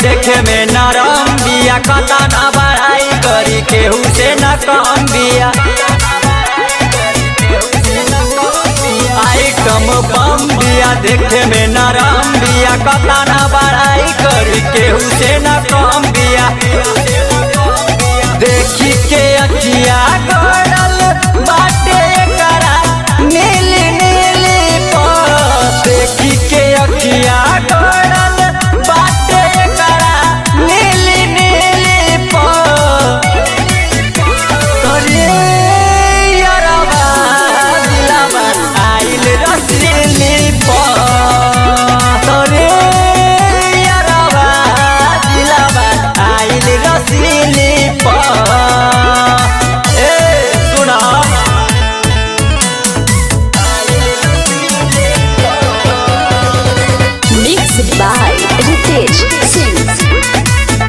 देखे में नरम बिया कता ना बड़ाई करी केहू से न कम बिया आइटम बम बिया देखे में नरम बिया कता ना बड़ाई करी केहू से न कम बिया देखी के अखिया गड़ल बाटे करा नीली नीली पर देखी के अखिया गड़ल बाटे करा नीली नीली पर करे यारवा दिलवा आइल रसीली पर करे यारवा दिलवा आइल रसीली पर ए सुना Mixed by Ritesh Singh.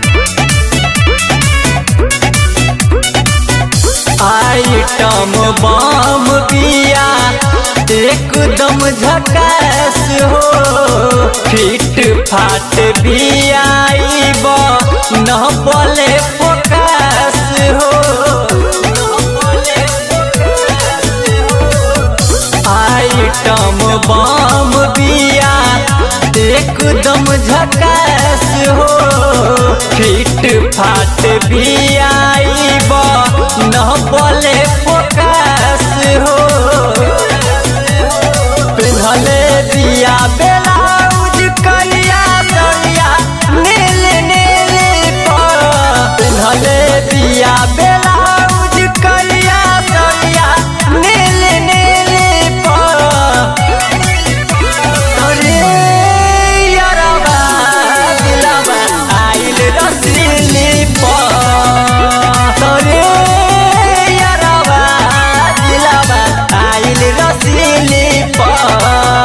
Item bomb बिया एकदम झकास हो फिट फाट बिया आइब न बोले फोकस हो आइटम बम बिया एकदम झकास हो फिट फाट बिया आइब न बोले फोकस हो पिन्हले दिया ब्लाउज कलिया सलिया नील नील पर पिन्हले दिया ब्लाउज कलिया सलिया नील नील पर तोरे यारवा दिलवा आइल रसीली पर तोरे यारवा दिलवा आइल रसीली पर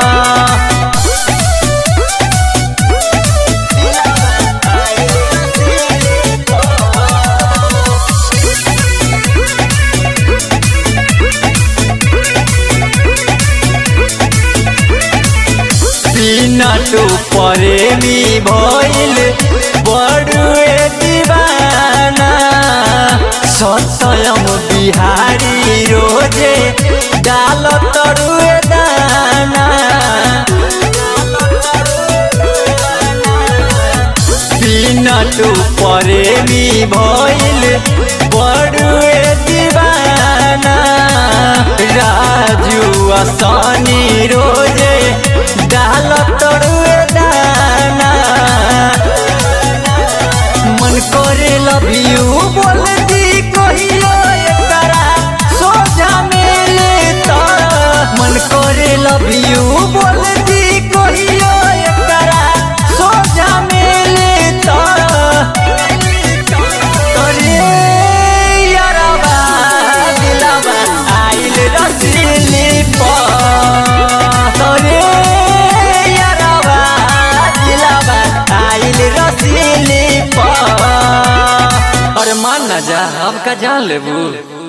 पीनट प्रेमी भइल बड़ुए दीवाना सतयम बिहारी रोजे डाल तरुए दाना पीनट प्रेमी भइल बड़ुए दीवाना राजू असनी रोजे डाल तरुए दाना मन करे लव यू बोल दी कहियो एकरा सोझा मिले तो मन करे लव यू बोल दी कहियो एकरा सोझा मिले तो करे यारवा दिलवा आइल रसीली पर करे यारवा दिलवा आइल रसीली पर अरे मान ना जा अब का जान लेबू